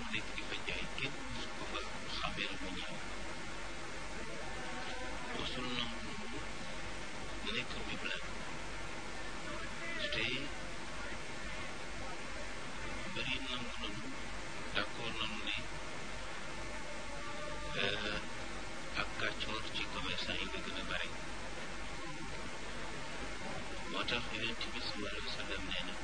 nekk di fa jaay kenn mus ko fa xameel mu ñaaw mosul nangu nekk miblaan te bëri nangu nanu d'accord nanu ne ak kàccoor ci commerçant yi la gën a bare moo tax yonent bi sallallahu alayhi wa sallam nee na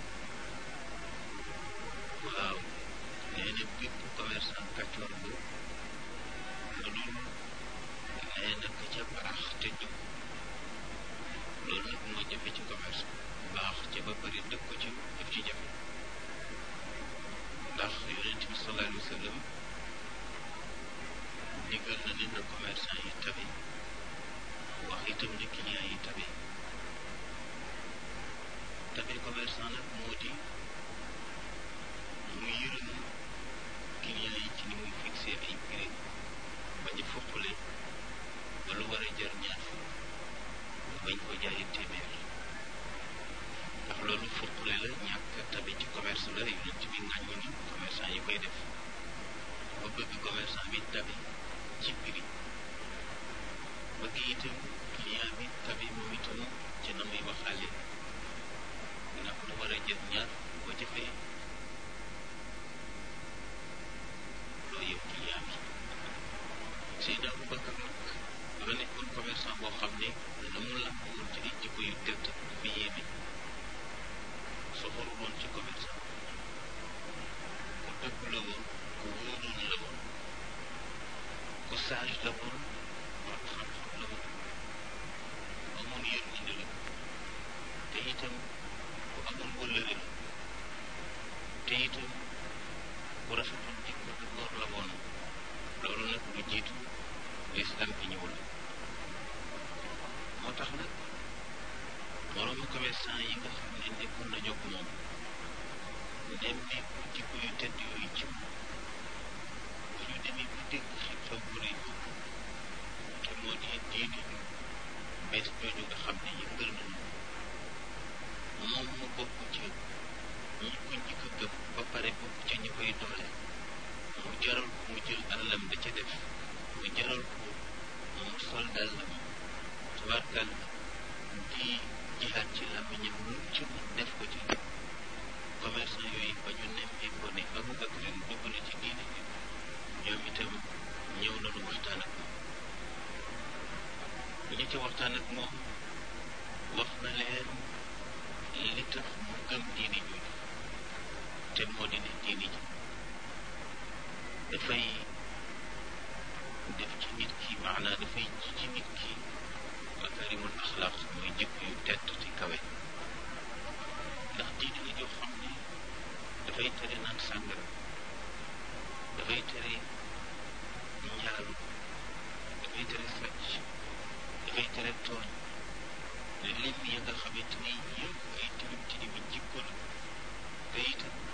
waaw nee na bépp commerçant kàccoor bu lu dul nee na ka ca baax te jub loolu nag moo jafe ci commerce baax ca ba bëri dëkk ko ci daf ci jafe ndax yonent bi sallallahu alayhi wa sallam digal na ne na commerçant yi tabe wax itam ne client yi tabe tabe commerçant nag moo di mu yërëm client yi ci ni muy fixé ay prix bañ a foqale ba lu war a jar ñaar fukk bañ ko jaayee téeméer ndax loolu foqale la ñàkk tabe ci commerce la yonent bi ŋàññi ni commerçant yi koy def ba bëgg commerçant bi tabe ci prix bëgg itam client bi tabe moom itam ci na muy waxaale ndax lu war a jël ñaar boo jëfee loo yëpp client bi Seydina Aboubacar nag dafa nekkoon commerçant boo xam ne dana mu làmb woon ci ay jikko yu tedd dafa yéeme soxoru woon ci commerçant ku dëgg la woon ku wóoroon la woon ku sage la woon borom xam-xam la woon amoon yërmande la te itam ku amoon wëllëre la te itam ku rafetoon jikko du góor la woon loolu nag lu jiitu lislaam bi ñëw la moo tax nag moroomu commerçant yi nga xam ne nekkoon nañu ak moom nemmeeku jikko yu tedd yooyu ci moom bu ñu demee bu dégg xew-xew bu rëy boobu te moo di diine ju bees jooju nga xam ne yëngal nañu moom mu bokk ci ñi ko njëkk a gëm ba pare bokk ca ñi koy doole mu jaral ko mu jël alalam da ca def mu jaral ko mu sol dàllam tabarkal di jihaat ci làmmiñam lu ci mu def ko ci commerçant yooyu ba ñu nemmee ko ne Aboubacar dugg na ci diine bi ñoom itam ñëw nañu waxtaan ak moom bu ñu ci waxtaan ak moom wax na leen li tax mu gëm diine jooju te moo di ne diine ji dafay def ci nit ki maanaa dafay ji ci nit ki makarimul axlaaq mooy jikko yu tedd te kawe ndax diine la joo xam ne dafay tere naan sàngara dafay tere njaalu dafay tere sàcc dafay tere tooñ lim ya nga xamante ni yëpp ay tilim tilimi jikko la te itam